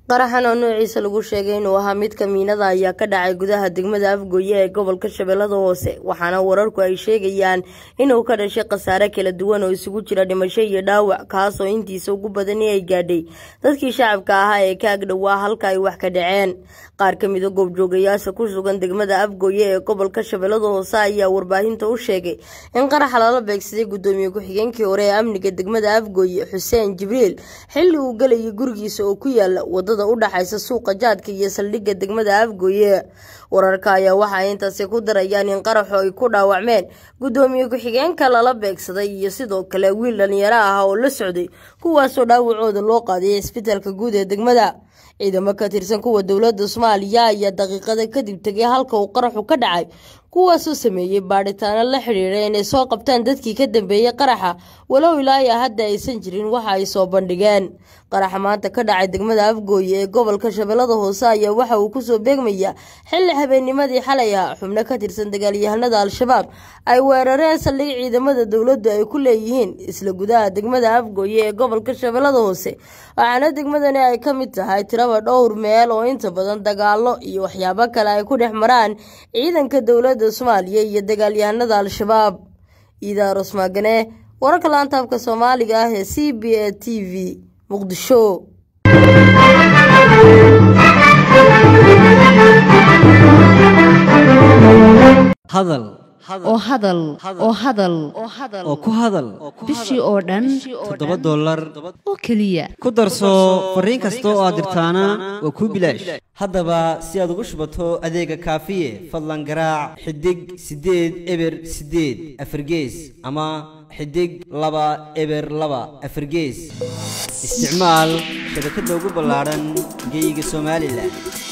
qaraxan oo noociisa lagu sheegay inuu ahaa mid kamiinada ayaa ka dhacay gudaha degmada afgooye ee gobolka shabeellada hoose waxaana wararku ay sheegayaan inuu ka dhashay khasaare kala duwan oo isugu jira dhimasho iyo dhaawac kaasoo intiisa ugu badani ay gaadhay dadkii shacabka ahaa ee ka agdhowaa halka ay wax ka dhaceen qaar ka mida goobjoogayaasha ku sugan degmada afgooye ee gobolka shabeellada hoose ayaa warbaahinta u sheegay in qaraxa lala beegsaday gudoomiye ku-xigeenkii hore ee amniga degmada afgooye xuseen jibriil xilli uu gelayay gurigiisa oo ku yaala wadada udhaxaysa suuqa jaadka iyo saldhigga degmada afgooye wararka ayaa waxa ay intaasi ku darayaan in qaraxu ay ku dhaawacmeen gudoomiye ku-xigeenka lala beegsaday iyo sidoo kale wiil dhalinyaro ah oo la socday kuwaasoo dhaawacooda loo qaadiyay isbitaalka guud ee degmada ciidamo ka tirsan kuwa dowladda soomaaliya ayaa daqiiqada kadib tegay halka uu qaraxu ka dhacay kuwaasoo sameeyey baadhitaano la xidhiidha inay soo qabtaan dadkii ka dambeeyey qaraxa walow ilaa iyo hadda aysan jirin waxa ay soo bandhigeen qaraxa maanta ka dhacay degmada afgooye ee gobolka shabeellada hoose ayaa waxa uu kusoo beegmayaa xilli habeennimadii xalay ah xubno ka tirsan dagaalyahanada al-shabaab ay weerareen saldhig ciidamada dowladdu ay ku leeyihiin isla gudaha degmada afgooye ee gobolka shabeellada hoose waxaana degmadani ay ka mid tahay tiraba dhowr meel oo inta badan dagaalo iyo waxyaabo kale ay ku dhex maraan ciidanka dowladda soomaaliya iyo dagaalyahanada al-shabaab iidaaros maagane wararka laantaabka soomaaliga ah ee c b a t v muqdisho hadal oo hadal oo hadal oo ku hadal bishii oo dhan toddoba dollar oo keliya ku darso fariin kasta oo aad dirtaana waa kuu bilaash haddaba si aad ugu shubato adeega kaafiye fadlan garaac xidig siddeed eber siddeed afargees ama xidig laba eber laba afargees isticmaal shabakadda ugu ballaadhan geeyiga somalilan